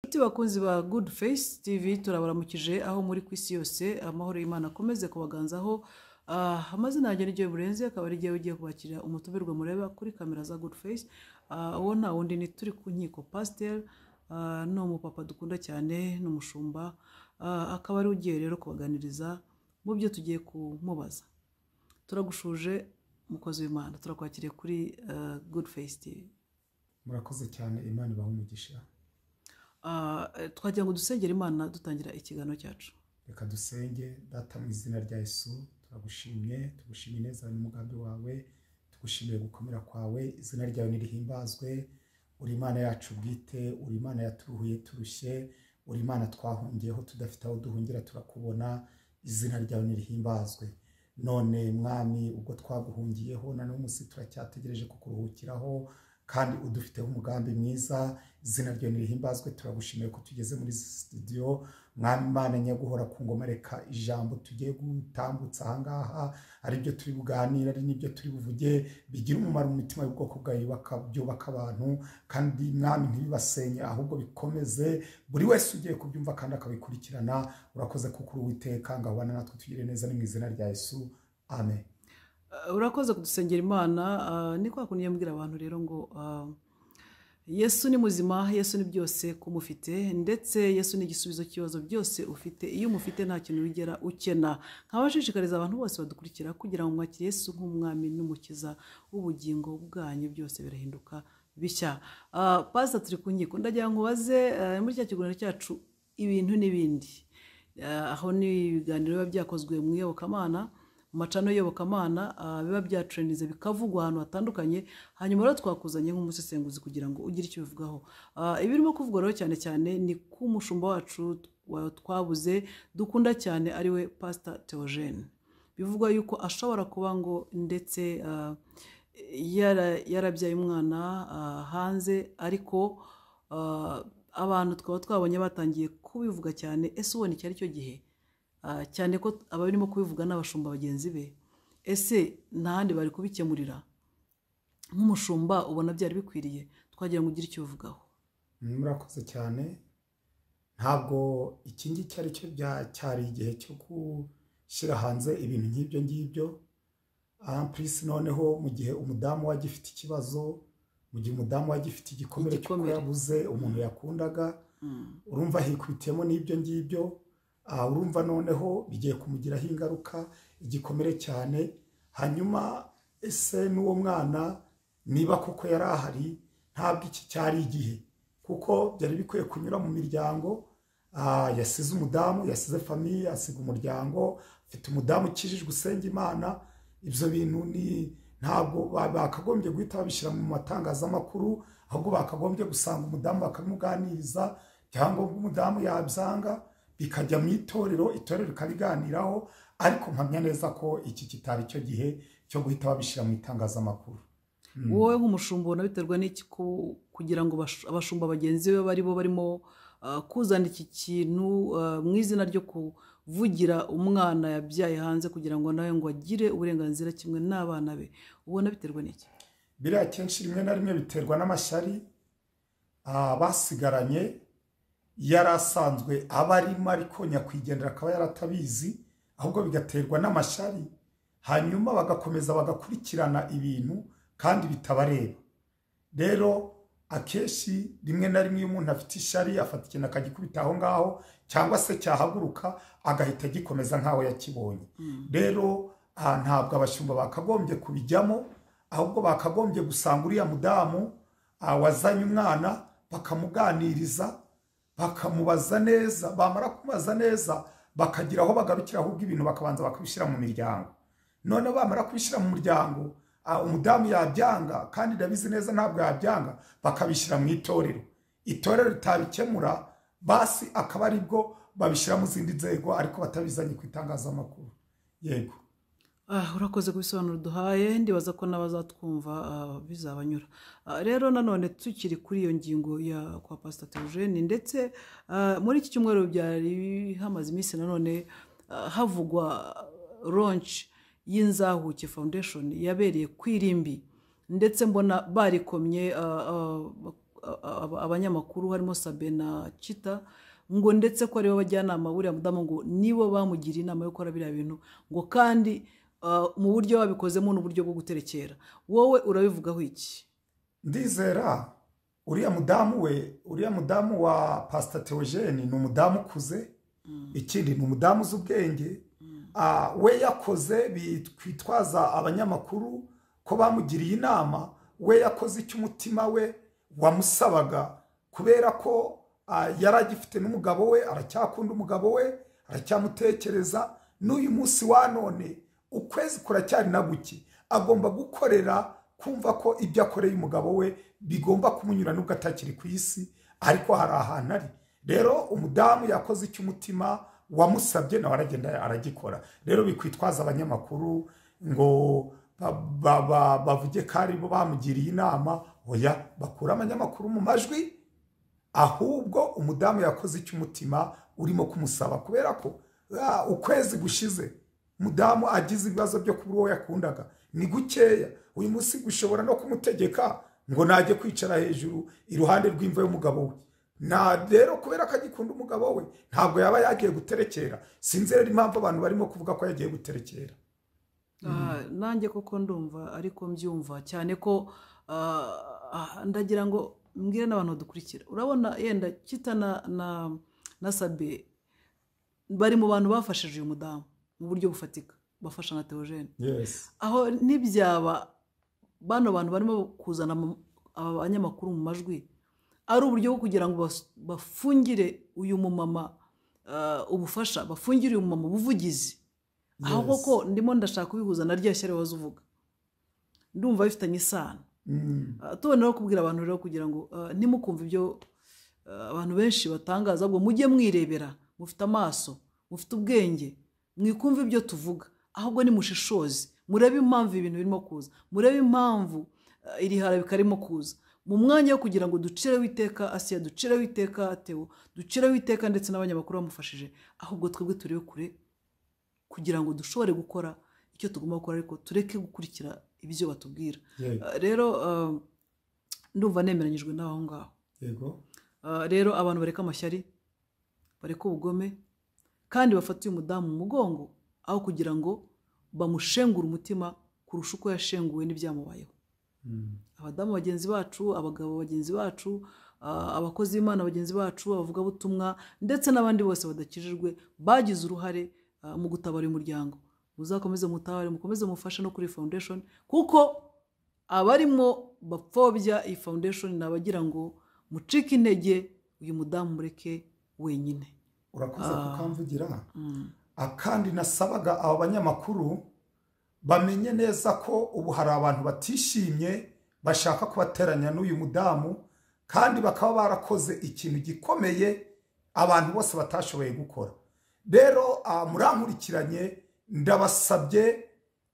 Nshuti bakunzi ba Good Face TV turabaramukije aho muri ku isi yose amahoro y'Imana akomeze kubaganzaho ah, amazina yanjye ni Joy Burenzi akaba ari jyewe ugiye kubakira umutumirwa mureba kuri kamera za Good Face Ah, uwo nta wundi ni turi ku nkiko Pasteur ah, ni umupapa dukunda cyane ni umushumba ah, akaba ari we ugiye rero kubaganiriza mu byo tugiye kumubaza turagushuje mukozi w'Imana turakwakiriye kuri ah, Good Face TV murakoze cyane imana ibaha umugisha Ah, twagira ngo dusengere imana dutangira ikiganiro cyacu reka dusenge data mu izina rya yesu turagushimye tugushimye neza n'umugambi wawe tugushimire gukomera kwawe izina ryawe nirihimbazwe uri imana yacu bwite uri imana yaturuhuye turushye uri imana twahungiyeho tudafite aho duhungira turakubona izina ryawe nirihimbazwe none mwami ubwo twaguhungiyeho na n'umunsi turacyategereje kukuruhukiraho kandi udufiteho umugambi mwiza izina ryawe nirihimbazwe turagushimiye ko tugeze muri studio mwami imana nyaguhora ku ngoma reka ijambo tugiye gutambutsa ahangaha ari byo turi buganire ari n'ibyo turi buvuge bigira umumaro mu mitima y'ubwoko bwawe baka- byubaka abantu kandi mwami ntibibasenye ahubwo bikomeze buri wese ugiye kubyumva kandi akabikurikirana urakoze kuko uri uwiteka ngo abane natwe tugire neza ni mu izina rya yesu amen Ah, urakoze kudusengera imana ah, ni kwa kundi yambwira abantu rero ngo ah, yesu ni muzima yesu ni byose kumufite ndetse yesu ni igisubizo cy'ibibazo byose ufite iyo umufite nta kintu wigera ukena nkabashishikariza abantu bose badukurikira kugira ngo mwakire yesu nk'umwami n'umukiza w'ubugingo bwanyu byose birahinduka bishya Ah, pastor turi ku nkiko ndagira ngo ubaze ah, muri cya kiganiro cyacu ibintu n'ibindi Ah, aho ni ibiganiro biba byakozwe mu iyobokamana mu macano y'iyobokamana ah, biba byatrendinze bikavugwa ahantu hatandukanye hanyuma rero twakuzanye nk'umusesenguzi kugira ngo ugire icyo ubivugaho Ah, ibirimo kuvugwa rero cyane cyane ni ku mushumba wacu wa- twabuze dukunda cyane ariwe pastor Theogene bivugwa yuko ashobora kuba ngo ndetse ah, yara- yarabyaye umwana ah, hanze ariko ah, abantu twaba twabonye batangiye kubivuga cyane ese ubona iki ari cyo gihe Ah, cyane ko abarimo kubivuga n'abashumba bagenzi be ese nta handi bari kubikemurira nk'umushumba ubona byari bikwiriye twagira ngo ugire icyo ubivugaho murakoze cyane ntabwo iki ngiki ari cyo bya- cyari igihe cyo gushyira hanze ibintu nk'ibyo ngibyo Ah, purisi noneho mu gihe umudamu wajya ifite ikibazo mu gihe umudamu wajya ifite igikomere cy'uko Igikomere. yabuze umuntu yakundaga urumva hikubitiyemo n'ibyo ngibyo Ah, urumva noneho bigiye kumugiraho ingaruka igikomere cyane hanyuma ese n'uwo mwana niba koko yari ahari ntabwo iki cyari igihe kuko byari bikwiye kunyura mu miryango Ah, yasize umudamu yasize famiye yasiga umuryango afite umudamu ukijijwe usenga imana ibyo bintu ni ntabwo ba- bakagombye guhita babishyira mu matangazamakuru ahubwo bakagombye gusanga umudamu bakamuganiriza cyangwa umudamu yabyanga bikajya mu itorero itorero rikabiganiraho ariko mpamya neza ko iki kitari cyo gihe cyo guhita babishyira mu itangazamakuru Mm. wowe nk'umushumba ubona biterwa n'iki ku- kugira ngo bash- abashumba bagenzi be bari bo barimo ah, kuzana iki kintu ah, mu izina ryo kuvugira umwana yabyaye hanze kugira ngo nawe ngo agire uburenganzira kimwe n'abana be ubona biterwa n'iki biriya kenshi rimwe na rimwe biterwa n'amashyari ah, basigaranye yari asanzwe aba arimo ariko nyakwigendera akaba yaratabizi ahubwo bigaterwa n'amashyari hanyuma bagakomeza bagakurikirana ibintu kandi bitabareba rero akenshi rimwe na rimwe iyo umuntu afite ishyari afata ikintu akagikubita aho ngaho cyangwa se cyahaguruka agahita agikomeza nk'aho yakibonye rero ah, ntabwo abashumba bakagombye kubijyamo ahubwo bakagombye gusanga uriya mudamu ah, wazanye umwana bakamuganiriza bakamubaza neza bamara kumubaza neza bakagira aho bagarukira ahubwo ibintu bakabanza bakabishyira mu miryango none bamara kubishyira mu muryango ah, umudamu yabyanga kandi ndabizi neza ntabwo yabyanga bakabishyira mu itorero itorero ritabikemura basi akaba aribwo babishyira mu zindi nzego ariko batabizanye ku itangazamakuru yego Ah, urakoze ku bisobanuro duhaye ndibaza ko n'abazatwumva ah, bizabanyura Ah, rero nanone tukiri kuri iyo ngingo ya kwa pastor Theogene ndetse ah, muri iki cyumweru byari hamaze iminsi nanone ah, havugwa launch y'inzahuke foundation yabereye ku irimbi ndetse mbona barikomye ah, ah, a- a- abanyamakuru harimo sabe na cita ngo ndetse ko aribo bajyanama buriya mudamu ngo nibo bamugira inama yo gukora biriya bintu ngo kandi ah, mu buryo wabikozemo n'uburyo bwo guterekera wowe urabivugaho iki ndizera uriya mudamu we uriya mudamu wa pasita teogene ni umudamu ukuze ikindi ni umudamu uzi ubwenge Ah, we yakoze bitwitwaza abanyamakuru ko bamugiriye inama we yakoze icyo umutima we wamusabaga kubera ko ah, yari agifite n'umugabo we aracyakunda umugabo we aracyamutekereza n'uyu munsi wa none ukwezi kuracyari na guki agomba gukorera kumva ko ibyo akoreye umugabo we bigomba kumunyura nubwo atakiri ku isi ariko hari ahantu ari rero umudamu yakoze icyo umutima wamusabye nawe aragenda aragikora rero bikwitwaza abanyamakuru ngo ba- ba- ba- bavuge ko ari bo bamugiriye inama oya bakura abanyamakuru mu majwi ahubwo umudamu yakoze icyo umutima urimo kumusaba kubera ko ah, ukwezi gushize umudamu agize ibibazo byo kubura uwo yakundaga ni gukeya uyu munsi gushobora no kumutegeka ngo najye kwicara hejuru iruhande rw'imva y'umugabo we na rero kubera ko agikunda umugabo we ntabwo yaba yagiye guterekera sinzi rero impamvu abantu barimo kuvuga ko yagiye guterekera Ah, nanjye koko ndumva ariko mbyumva cyane ko ah, ah, ndagira ngo mbwire n'abantu badukurikira urabona yenda kita na na na sabe bari mu bantu bafashije uyu mudamu mu buryo bufatika bafasha na teogene yesi aho ntibyaba bano bantu barimo kuzana mu- aba banyamakuru mu majwi ari uburyo bwo kugira ngo bas- bafungire uyu mumama ah, ubufasha bafungire uyu mumama ubuvugizi aho Yes. koko ndimo ndashaka kubihuza na rya shyari waza uvuga ndumva bifitanye isano Mm. Ah, tubona rero kubwira abantu rero kugira ngo ah, ntimukumve ibyo ah, abantu benshi batangaza ahubwo mujye mwirebera mufite amaso mufite ubwenge mwikumve ibyo tuvuga ahubwo nimushishoze murebe impamvu ibintu birimo kuza murebe impamvu ah, iri harabika ririmo kuza mu mwanya wo kugira ngo ducireho iteka asiya ducireho iteka atewo ducireho iteka ndetse n'abanyamakuru bamufashije ahubwo twebwe turebe kure kugira ngo dushobore gukora icyo tugomba gukora ariko tureke gukurikira ibyo batubwira Yego. Uh, rero uh, ndumva nemeranyijwe n'aho ngaho yego Uh, rero abantu bareka amashyari bareka ubugome kandi bafata uyu mudamu mu mugongo aho kugira ngo bamushengure umutima kurusha uko yashenguwe n'ibyamubayeho Mm. abadamu bagenzi bacu abagabo bagenzi bacu ah, abakozi b'imana bagenzi bacu abavugabutumwa ndetse n'abandi bose badakijijwe bagize uruhare ah, mu gutabara uyu muryango muzakomeze mutabare mukomeze mufashe no kuri iyi foundation kuko abarimo bapfobya iyi foundation ni abagira ngo mucike intege uyu mudamu mureke wenyine urakoze kukamvugira akandi nasabaga aba banyamakuru bamenye neza ko ubu hari abantu batishimye bashaka kubateranya n'uyu mudamu kandi bakaba barakoze ikintu gikomeye abantu bose batashoboye gukora rero ah, murankurikiranye ndabasabye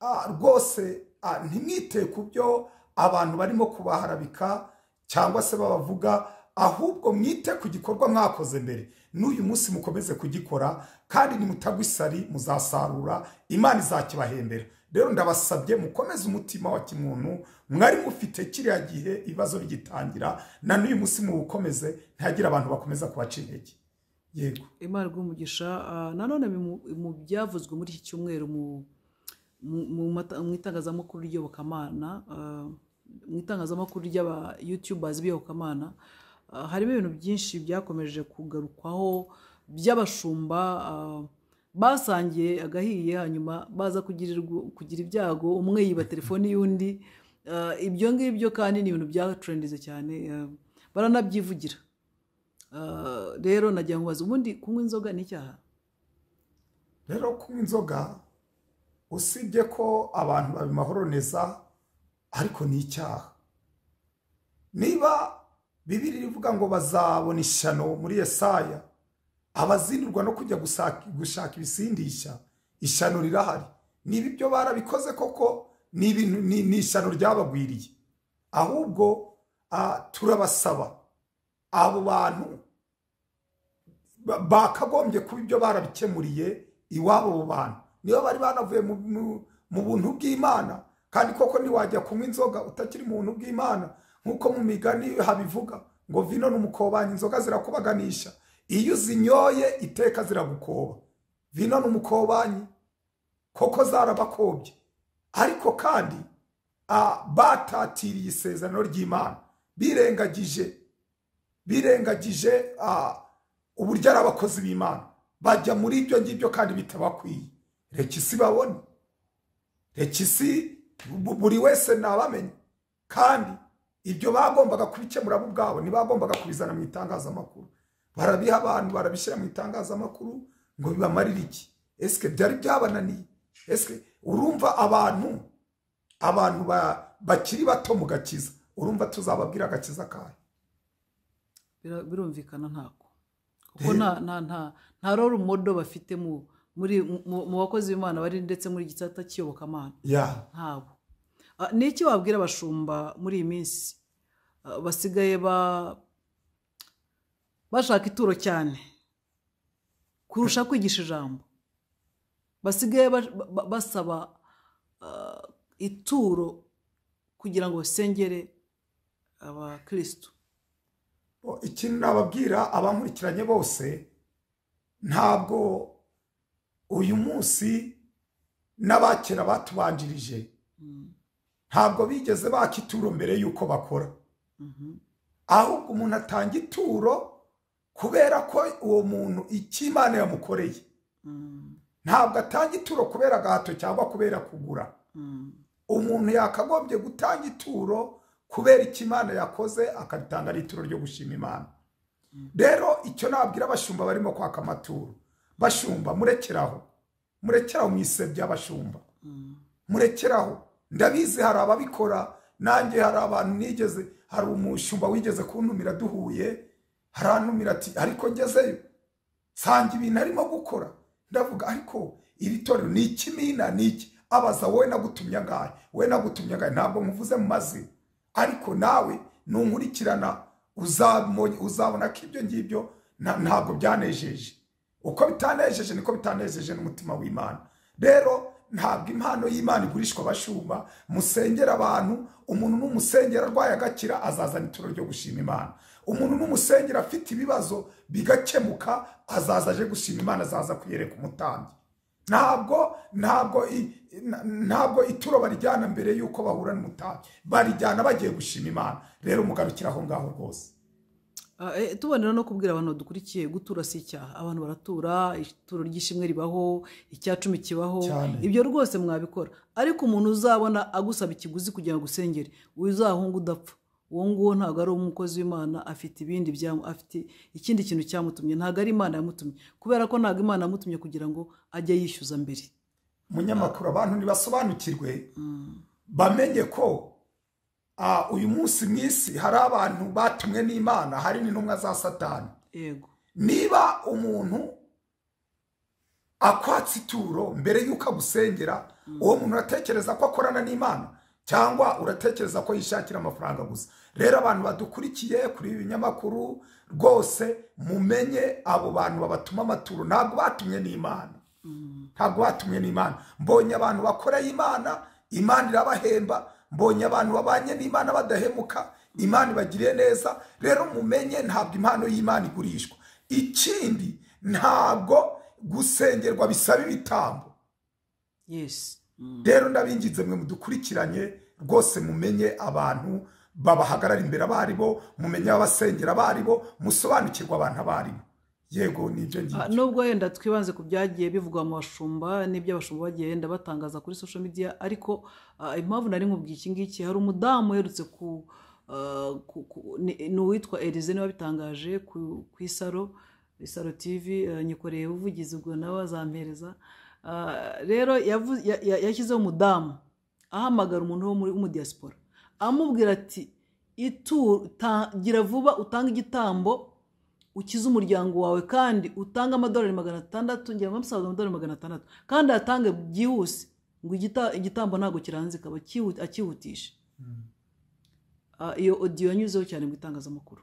ah, rwose ah, ntimwite ku byo abantu barimo kubaharabika cyangwa se babavuga ahubwo mwite ku gikorwa mwakoze mbere n'uyu munsi mukomeze kugikora kandi nimutagwa isari muzasarura imana izakibahembera rero ndabasabye mukomeze umutima wa kimuntu mwari mufite kiriya gihe ibibazo bigitangira na n'uyu munsi muwukomeze ntihagire abantu bakomeza kubaca intege yego imana rw'umugisha nanone mu- mu byavuzwe muri iki cyumweru mu mu- mu mata- mu itangazamakuru ry'iyobokamana ah, mu itangazamakuru ry'aba youtubers b'iyobokamana ah, harimo ibintu byinshi byakomeje kugarukwaho by'abashumba ah, basangiye agahiye hanyuma baza kugirirwa- kugira ibyago umwe yiba telefoni y'undi Ah, ibyo ngibyo kandi ni ibintu byacurendize cyane ah, baranabyivugira Ah, rero nagira ngo baze ubundi kunywa inzoga ni icyaha rero kunywa inzoga usibye ko abantu babimahoroniza ariko ni icyaha niba bibiri ivuga ngo bazabona ishyano muri yesaya abazinirwa no kujya gusaka- gushaka ibisindisha ishyano rirahari niba ibyo barabikoze koko ni ibintu- ni ni ishyano ryabagwiriye ahubwo ah, turabasaba abo bantu ba- bakagombye kuba ibyo barabikemuriye iwabo mu bantu niba bari banavuye mu- mu- mu buntu bw'imana kandi koko ntiwajya kunywa inzoga utakiri mu buntu bw'imana nk'uko mu migani habivuga ngo vino n'umukobanya inzoga zirakubaganisha iyo uzinyoye iteka ziragukoba vino n'umukobanyi koko zarabakobye ariko kandi batatiriye isezerano ry'imana birengagije birengagije uburyo ari abakozi b'imana bajya muri ibyo ngibyo kandi bitabakwiye reka isi babone reka isi buri wese nabamenye kandi ibyo bagombaga kubikemura bo ubwabo ntibagombaga kubizana mu itangazamakuru barabiha abantu barabishyira mu itangazamakuru ngo bibamarire iki esike byari byabananiye esike urumva abantu abantu bakiri bato mu gakiza urumva tuzababwira agakiza kayo birumvikana ntako kuko nta roro modo bafite mu bakozi b'imana bari ndetse muri gisata cy'iyobokamana ntabo ni iki wabwira abashumba muri iyi minsi basigaye bashaka ituro cyane kurusha kwigisha ijambo basigaye basaba ituro kugira ngo basengere abakirisitu ikintu nababwira abankurikiranye bose ntabwo uyu munsi n'abakera batubanjirije ntabwo bigeze baka ituro mbere y'uko bakora ahubwo umuntu atanga ituro kubera ko uwo muntu icyo imana yamukoreye ntabwo atanga ituro kubera agahato cyangwa kubera kugura umuntu yakagombye gutanga ituro kubera icyo imana yakoze akabitanga ari ituro ryo gushima imana rero icyo nabwira abashumba barimo kwaka amaturo bashumba murekeraho murekeraho mu ise by'abashumba murekeraho ndabizi hari ababikora nanjye hari abantu nigeze hari umushumba wigeze kuntumira duhuye harantumira ati ariko ngezeyo nsanga ibintu arimo gukora ndavuga ariko iri torero ni ikimina ni iki abaza wowe nagutumye angahe wowe nagutumye angahe ntabwo nkuvuze mu mazina ariko nawe nunkurikirana uzabona ko ibyo ngibyo ntabwo byanejeje uko bitanejeje niko bitanejeje n'umutima w'imana rero ntabwo impano y'imana igurishwa abashumba musengera abantu umuntu n'umusengera arwaye agakira azazana ituro ryo gushima imana umuntu n'umusengera afite ibibazo bigakemuka azaza aje gushima imana azaza kuyereka umutambyi ntabwo ntabwo ntabwo ituro barijyana mbere y'uko bahura n'umutambyi barijyana bagiye gushima imana rero mugarukira aho ngaho rwose tubonera no kubwira abantu badukurikiye gutura si icyaha abantu baratura ituro ry'ishimwe ribaho icya cumi kibaho ibyo rwose mwabikora ariko umuntu uzabona agusaba ikiguzi kugira ngo usengere uzahunga udapfa uwo nguwo ntabwo ari umukozi w'imana afite ibindi afite ikindi kintu cyamutumye ntabwo ari imana yamutumye kubera ko ntabwo imana yamutumye kugira ngo ajye yishyuza mbere munyamakuru abantu ntibasobanukirwe bamenye ko uyu munsi mu isi hari abantu batumwe n'imana hari n'intumwa za satani niba umuntu akwatse ituro mbere y'uko agusengera uwo muntu uratekereza ko akorana n'imana cyangwa uratekereza ko yishakira amafaranga gusa rero abantu badukurikiye kuri ibi binyamakuru rwose mumenye abo bantu babatuma amaturo ntabwo batumye n'imana ntabwo batumye n'imana mbonye abantu bakoreye imana imana irabahemba mbonye abantu babanye n'imana badahemuka imana ibagiriye neza rero mumenye ntabwo impano y'imana igurishwa ikindi ntabwo gusengerwa bisaba ibitambo yesi rero ndabinginze mwe mudukurikiranye rwose mumenye abantu babahagarara imbere abaribo mumenye abasengera abaribo musobanukirwa abantu abaribo yego ni ibyo ngibyo nubwo wenda twibanze ku byagiye bivugwa mu bashumba n'ibyo abashumba bagiye wenda batangaza kuri social media ariko impamvu nari nkubwiye iki ngiki hari umudamu uherutse ku ni uwitwa erize niba bitangaje ku isaro isaro tivi nyikoreye ubuvugizi ubwo nawe azampereza rero yashyizeho umudamu ahamagara umuntu wo muri umudiyasipora amubwira ati gira vuba utange igitambo ukize umuryango wawe kandi utange amadolari magana atandatu ngira ngo amusaza amadolari magana atandatu kandi ayatange byihuse ngo igitambo ntabwo kiranze ikaba akihutisha iyo odiyo yanyuzeho cyane mu itangazamakuru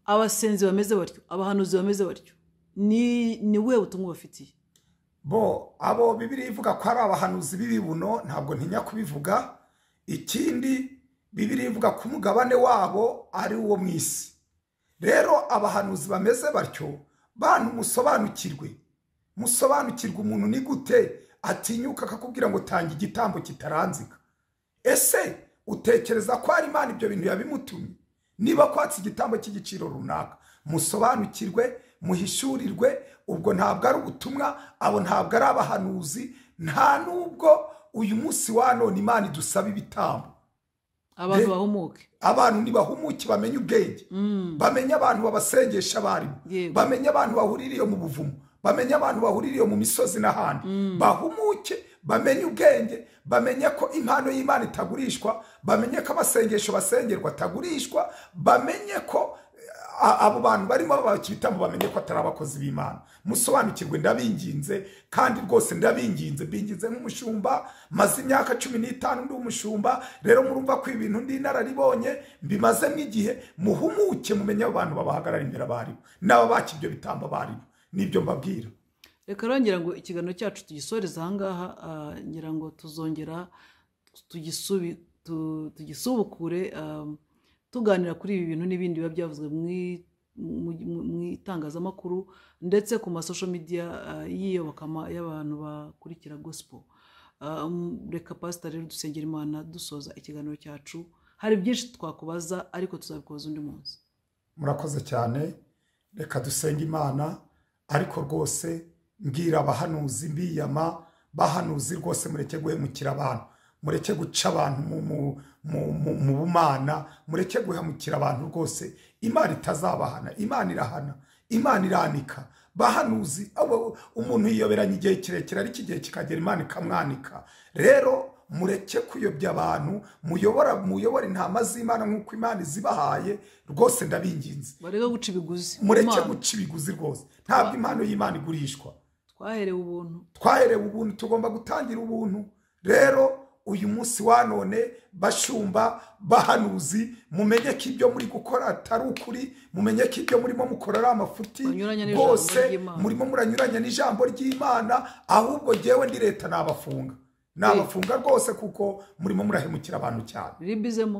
abasenzi bameze batyo abahanuzi bameze batyo ni we butumwa bafitiye bo abo bibiri ivuga ko ari abahanuzi b'ibibuno ntabwo ntinya kubivuga ikindi bibiri ivuga ko umugabane wabo ari uwo mu isi rero abahanuzi bameze batyo bantu musobanukirwe musobanukirwe umuntu ni gute atinyuka akakubwira ngo tanga igitambo kitaranzika ese utekereza ko hari imana ibyo bintu yabimutumye niba kwatsa igitambo cy'igiciro runaka musobanukirwe muhishurirwe ubwo ntabwo ari ubutumwa abo ntabwo ari abahanuzi nta n'ubwo uyu munsi wa none imana idusaba ibitambo abantu bahumuke abantu ntibahumuke bamenye ubwenge bamenye abantu babasengesha abarimu Yego. bamenye abantu bahuririye mu buvumo bamenye abantu bahuririye mu misozi n'ahandi bahumuke bamenye ubwenge bamenye ko impano y'imana itagurishwa bamenye ko amasengesho basengerwa atagurishwa bamenye ko a- abo bantu barimo babakira ibitambo bamenye ko atari abakozi b'imana musobanukirwe ndabinginze kandi rwose ndabinginze mbinginze nk'umushumba maze imyaka cumi n'itanu ndi umushumba rero murumva ko ibintu ndi inararibonye mbimazemo igihe muhumuke mumenye abo bantu babahagarara imbere abaribo n'ababaka ibyo bitambo abaribo nibyo mbabwira reka rongera ngo ikiganiro cyacu tugisoreze ahangaha ah, ngira ngo tuzongera tugisubi- tu- tugisubukure ah, tuganira kuri ibi bintu n'ibindi biba byavuzwe mu i- mu- mu- mu itangazamakuru ndetse ku masosho midiya ah, y'iyobokama y'abantu bakurikira gospel Ah, um, reka pasita rero dusengera imana dusoza ikiganiro cyacu hari byinshi twakubaza ariko tuzabikoza undi munsi murakoze cyane reka dusenge imana ariko rwose mbwira abahanuzi mbiyama bahanuzi rwose mureke guhemukira abantu mureke guca abantu mu- mu- mu- mu- mu bumana mureke guhemukira abantu rwose imana itazabahana imana irahana imana iranika bahanuzi abo- umuntu yiyoberanya igihe kirekire ariko igihe kikagera imana ikamwanika rero mureke kuyobya abantu muyobora muyobore intama z'imana nk'uko imana izibahaye rwose ndabinginze bareke guca ibiguzi mureke Imana, guca ibiguzi rwose ntabwo impano y'imana igurishwa twaherewe ubuntu twaherewe ubuntu tugomba gutangira ubuntu rero uyu munsi wa none bashumba bahanuzi mumenye ko ibyo muri gukora atari ukuri mumenye ko ibyo murimo mukora ari amafuti Banyuranya n'ijambo rwose ry'Imana. murimo muranyuranya n'ijambo ry'imana ahubwo jyewe ndi leta nabafunga nabafunga rwose kuko murimo murahemukira abantu cyane riribizemo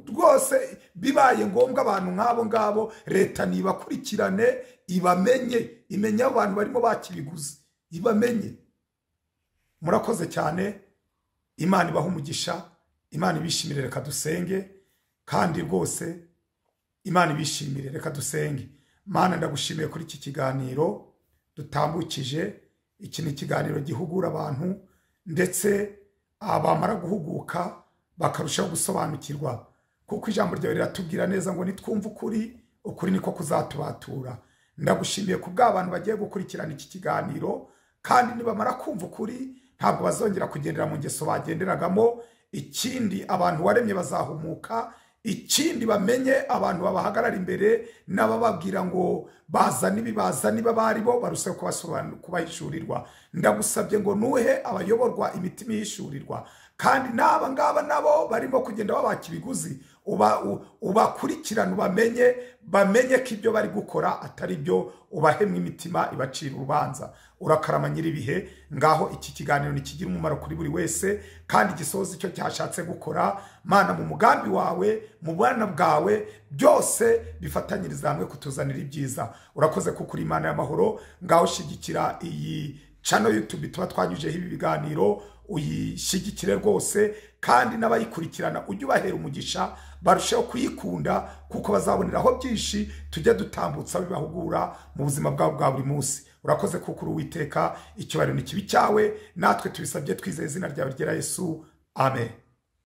rwose bibaye ngombwa abantu nk'abo ngabo leta nibakurikirane ibamenye imenye abo bantu barimo bakibiguzi ibamenye murakoze cyane imana ibaha umugisha imana ibishimire reka dusenge kandi rwose imana ibishimire reka dusenge mana ndagushimiye kuri iki kiganiro dutambukije iki ni ikiganiro gihugura abantu ndetse ah, bamara guhuguka bakarushaho gusobanukirwa kuko ijambo ryawe riratubwira neza ngo nitwumve ukuri ukuri niko kuzatubatura ndagushimiye ku bw'abantu bagiye gukurikirana iki kiganiro kandi nibamara kumva ukuri ntabwo bazongera kugendera mu ngeso bagenderagamo ikindi abantu waremye bazahumuka ikindi bamenye abantu babahagarara imbere n'abababwira ngo bazane ibi bazane ibi abo ari bo barusheho kubasobanu- kubahishurirwa ndagusabye ngo nuhe abayoborwa imitima ihishurirwa kandi n'aba ngaba nabo barimo kugenda babaka ibiguzi uba- u- ubakurikirane ubamenye bamenye ko ibyo bari gukora atari byo ubahemwe imitima ibacira urubanza urakarama nyir'ibihe ngaho iki kiganiro ntikigira umumaro kuri buri wese kandi gisohoza icyo cyashatse gukora mana mu mugambi wawe mu bwana bwawe byose bifatanyiriza hamwe kutuzanira ibyiza urakoze kuko uri imana y'amahoro ngaho shigikira iyi cano yutubi tuba twanyujeho ibi biganiro uyishyigikire rwose kandi n'abayikurikirana ujye ubahera umugisha barusheho kuyikunda kuko bazaboneraho byinshi tujye dutambutsa bibahugura mu buzima bwabo bwa buri munsi urakoze kuko uri uwiteka ikibariro ni kibi cyawe natwe tubisabye twizeye izina ryawe ryera yesu amen